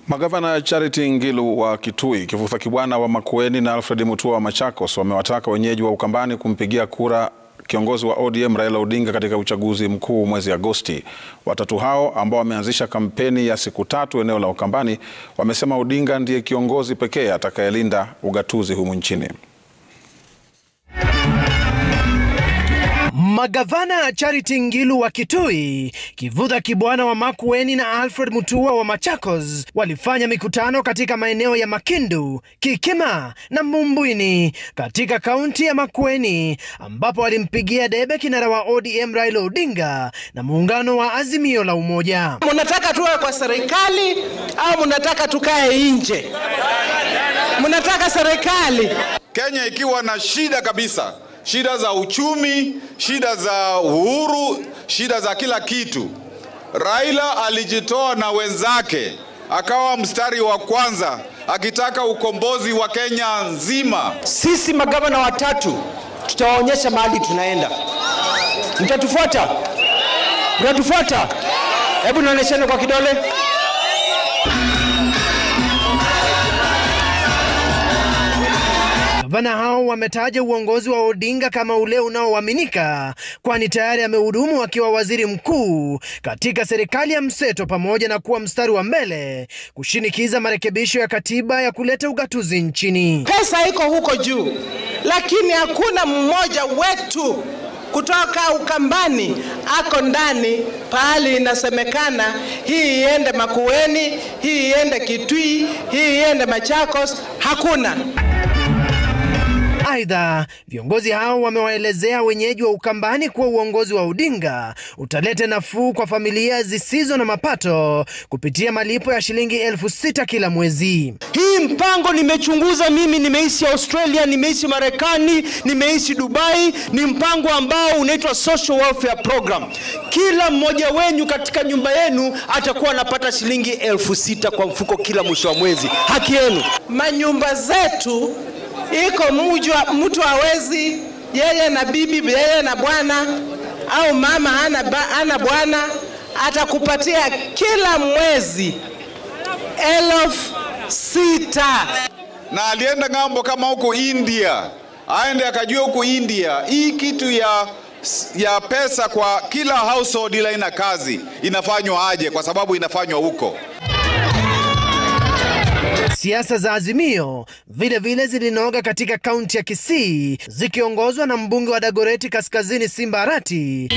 Magavana Charity Ngilu wa Kitui, Kivutha Kibwana wa Makueni na Alfred Mutua wa Machakos wamewataka wenyeji wa Ukambani kumpigia kura kiongozi wa ODM Raila Odinga katika uchaguzi mkuu mwezi Agosti. Watatu hao ambao wameanzisha kampeni ya siku tatu eneo la Ukambani wamesema Odinga ndiye kiongozi pekee atakayelinda ugatuzi humu nchini. Magavana Charity Ngilu wa Kitui, Kivutha Kibwana wa Makueni na Alfred Mutua wa Machakos walifanya mikutano katika maeneo ya Makindu, Kikima na Mumbwini katika kaunti ya Makueni ambapo walimpigia debe kinara wa ODM Raila Odinga na muungano wa Azimio la Umoja. Mnataka tuwe kwa serikali au mnataka tukae nje? Mnataka serikali? Kenya ikiwa na shida kabisa, shida za uchumi, shida za uhuru, shida za kila kitu. Raila alijitoa na wenzake akawa mstari wa kwanza akitaka ukombozi wa Kenya nzima. Sisi magavana watatu tutawaonyesha mahali tunaenda. Mtatufuata? Mtatufuata? Hebu nionyesheni kwa kidole. Gavana hao wametaja uongozi wa Odinga kama ule unaoaminika, kwani tayari amehudumu akiwa waziri mkuu katika serikali ya mseto, pamoja na kuwa mstari wa mbele kushinikiza marekebisho ya katiba ya kuleta ugatuzi nchini. Pesa iko huko juu, lakini hakuna mmoja wetu kutoka Ukambani ako ndani pahali inasemekana hii iende Makueni, hii iende Kitui, hii iende Machakos. Hakuna. Aidha, viongozi hao wamewaelezea wenyeji wa Ukambani kuwa uongozi wa Odinga utaleta nafuu kwa familia zisizo na mapato kupitia malipo ya shilingi elfu sita kila mwezi. Hii mpango nimechunguza mimi, nimeishi Australia, nimeishi Marekani, nimeishi Dubai. Ni mpango ambao unaitwa Social Welfare Program. Kila mmoja wenyu katika nyumba yenu atakuwa anapata shilingi elfu sita kwa mfuko kila mwisho wa mwezi. Haki yenu. Manyumba zetu iko mujwa, mtu hawezi yeye na bibi yeye na bwana au mama hana, ba, hana bwana atakupatia kila mwezi elfu sita Na alienda ng'ambo kama huko India, aende akajua huko India hii kitu ya ya pesa kwa kila household ila ina kazi inafanywa aje, kwa sababu inafanywa huko. Siasa za Azimio vile vile zilinoga katika kaunti ya Kisii zikiongozwa na mbunge wa Dagoreti Kaskazini Simba Arati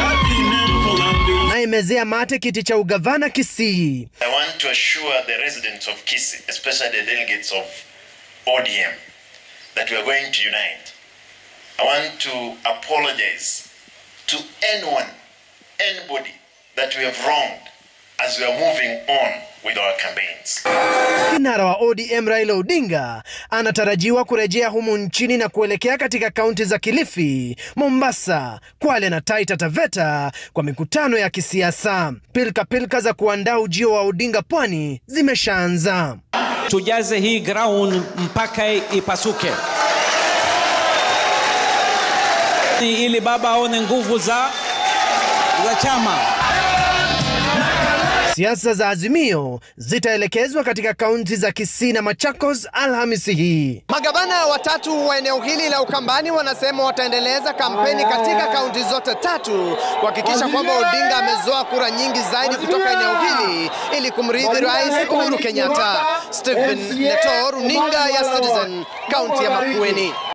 naimezea mate kiti cha ugavana Kisii. I want to assure the residents of Kisii, especially the delegates of ODM, that we are going to unite. I want to apologize to anyone, anybody that we have wronged as we are moving on with our campaigns. Kinara wa ODM Raila Odinga anatarajiwa kurejea humu nchini na kuelekea katika kaunti za Kilifi, Mombasa, Kwale na Taita Taveta kwa mikutano ya kisiasa. Pilka pilka za kuandaa ujio wa Odinga pwani zimeshaanza. Tujaze hii ground mpaka ipasuke, ili baba aone nguvu za, za chama. Siasa za Azimio zitaelekezwa katika kaunti za Kisii na Machakos Alhamisi hii. Magavana watatu wa eneo hili la Ukambani wanasema wataendeleza kampeni katika kaunti zote tatu kuhakikisha kwamba Odinga amezoa kura nyingi zaidi kutoka eneo hili ili kumrithi Rais Uhuru Kenyatta. Stephen Leto, runinga ya Citizen, kaunti ya Makueni.